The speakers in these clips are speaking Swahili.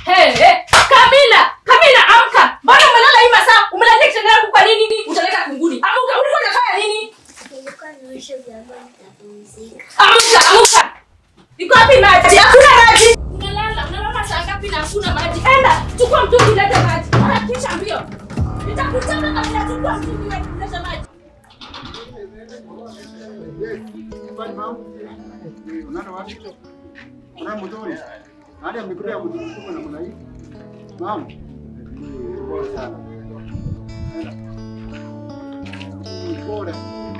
Hey, hey. Kamila, Kamila amka. Mbona umelala hii masaa? Umelalia kitanda yangu kwa nini? Utaleta kunguni. Amka, ulikuwa unafanya nini? Nilikuwa naosha vyombo nikapumzika. Amka, amka. Iko wapi maji? Hakuna maji. Unalala, unalala saa ngapi na hakuna maji? Enda, chukua mtungi leta maji. Harakisha mbio. Nitakuchapa kama nachukua mtungi leta maji. Unaona wapi? Unaona mzuri? Hadi amekuja kutukuka namna hii. Mama. Pole sana. Pole.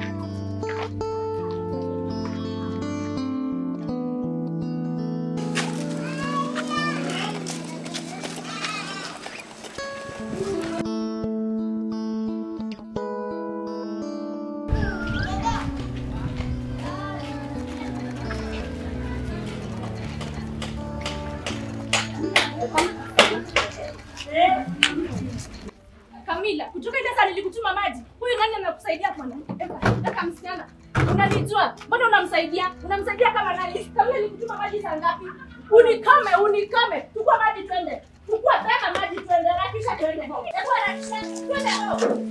Kamila, kutoka ile saa nilikutuma maji. Huyu nani anakusaidia bwana? Eka, eka msichana. Unanijua? Mbona unamsaidia? Unamsaidia kama nani? Kamila nilikutuma maji saa ngapi? Unikame, unikame. Chukua maji twende. Chukua tena maji twende. Harakisha twende. Hebu harakisha. Twende hao.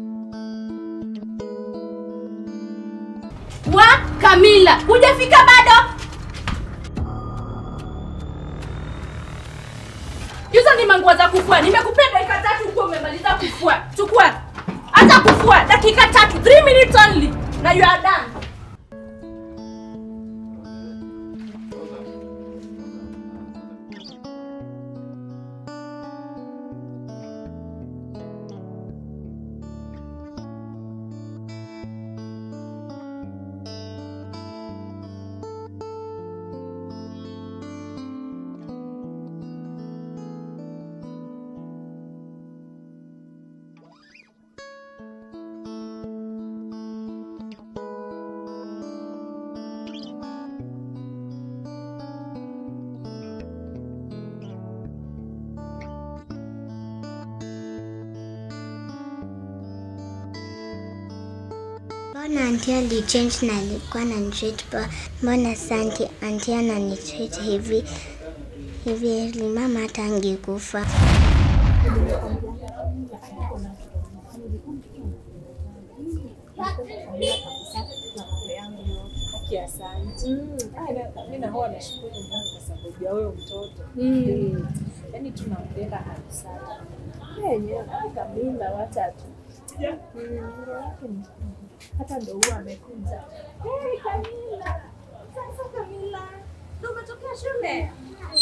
Wa Kamila, hujafika bado? Hizo ni manguo za kufua. Nimekupea dakika tatu huko umemaliza kufua. Chukua. Hata kufua dakika tatu. 3 minutes only. Na you are done. Mbona anti alichange na alikuwa ananitreat poa? Mbona santi anti ananitreat hivi hivi? Eli mama hata angekufa. mi nahuwa nashukuru Mungu kwa sababu ya huyo mtoto Mm. yaani tunampenda kabisa yenyewe Kamila watatu hata ndo huwa amekuja Hey, Kamila. Sasa Kamila. Ndio umetokea shule?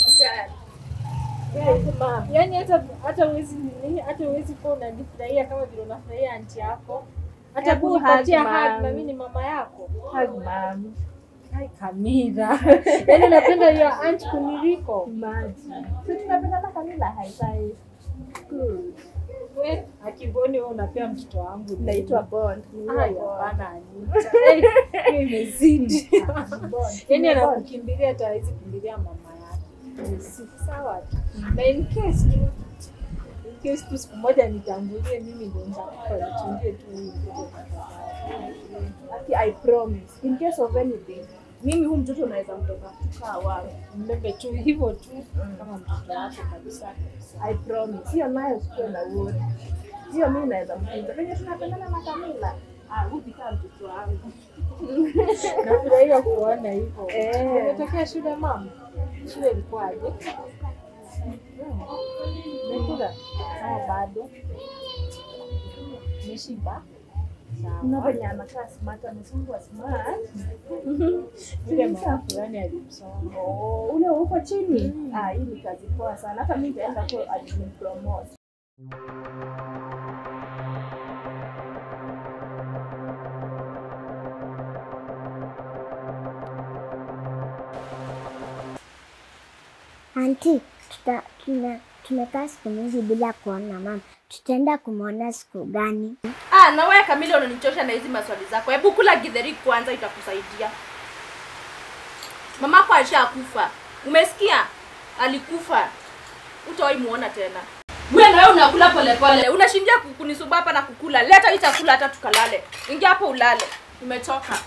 yaani hata hata uwezi nini hata uwezi kuwa unanifurahia kama vile unafurahia anti yako hata Hebu kunipatia hug, hug mom. na mimi ni mama yako hug mom Hai Kamila. Yaani napenda hiyo aunt kuniliko. Maji. Sisi tunapenda na Kamila haifai. Good. We, akiboni wewe unapea mtoto wangu. Naitwa Bond. Haya, hapana Anita. Eh, hiyo imezidi. Yaani anakukimbilia hata hawezi kimbilia mama yake. Si sawa tu. Na in case tu in case tu siku moja nitangulie mimi ndio nitakufa nichungie tu huyu mtoto. Ati I promise. In case of anything mimi huu mtoto naweza mtoka kukaa wangu mbebe tu hivyo tu kama mtoto wako kabisa kabisa. I promise. Hiyo nayo sikuwe na uone. Hiyo mimi naweza mtunza. Venye tunapendana na Kamila. Ah, rudi kama mtoto wangu. Nafurahia kuona hivyo. Eh. Umetokea shule mama? Shule ilikuwaje? Umekula? Ah, bado. Umeshiba? Kuna venye anakaa smart, amesungwa smart. Vile mama fulani alimsoma. Oh, ule uko chini? Ah, hii ni kazi poa sana. Hata mimi nitaenda kwa admin promote. Anti, tuta, tuna, tumekaa siku mingi bila kuona mama. Tutaenda kumwona siku gani? Ah, na wewe Kamila unanichosha na hizi maswali zako. Hebu kula githeri kwanza itakusaidia. Mamako alishakufa. Umesikia? Alikufa. Utawahi muona tena. Wewe na wewe unakula polepole. Unashindia kunisuba hapa na kukula. Leta hii chakula hata tukalale. Ingia hapo ulale. Nimechoka.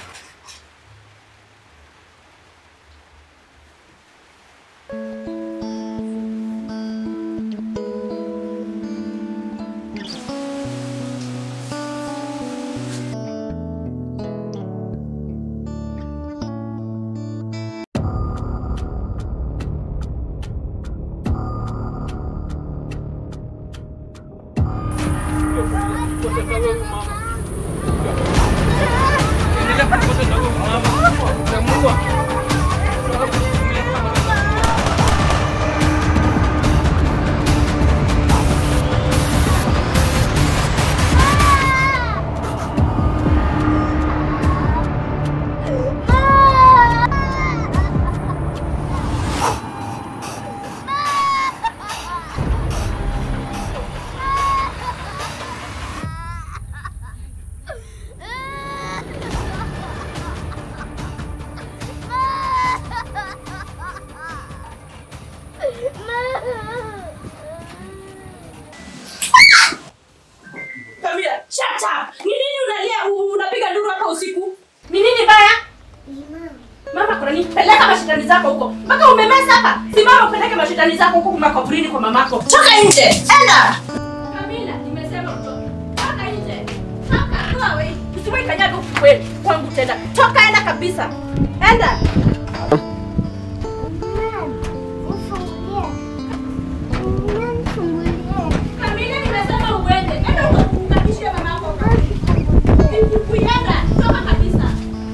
kutesa wewe mama. Endelea kutesa wewe mama. Utamuua. Kamila, shut up. Ni nini unalia u- unapiga nduru hapa usiku? Ni nini baya? Mama kuna nini? Peleka mashitani zako huko. Mpaka umemesa hapa. Simama upeleke mashitani zako huko makaburini kwa mamako. Toka nje. Enda. Kamila, nimesema utoke. Toka nje. Toka. Go away. Usiwahi kanyaga huku kweli kwangu tena. Toka enda kabisa. Enda. Kamila, nimesema uende. Enda ukamkabishie mamako. Kuenda. Toka kabisa.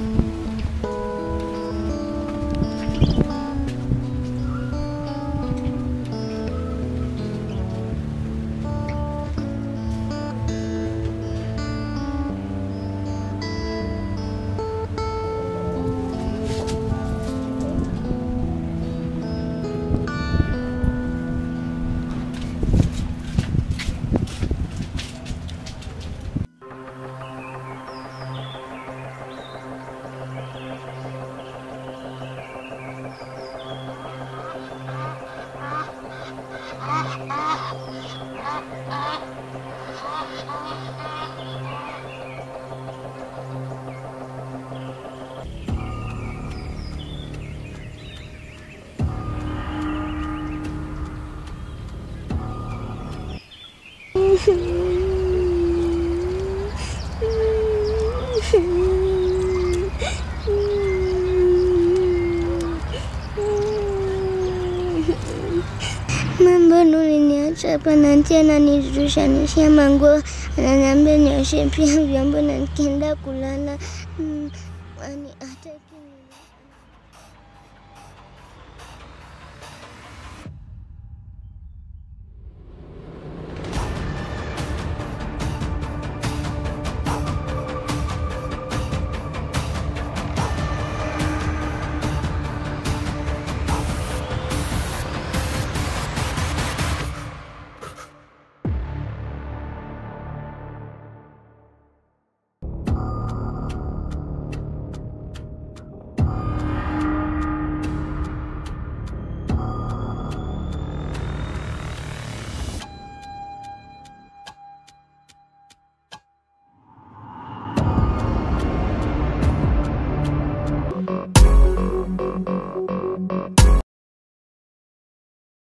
Mambo uliniacha hapa na aunty ananirushanishia manguo, ananiambia nioshe pia vyombo na nikienda kulala. Mm,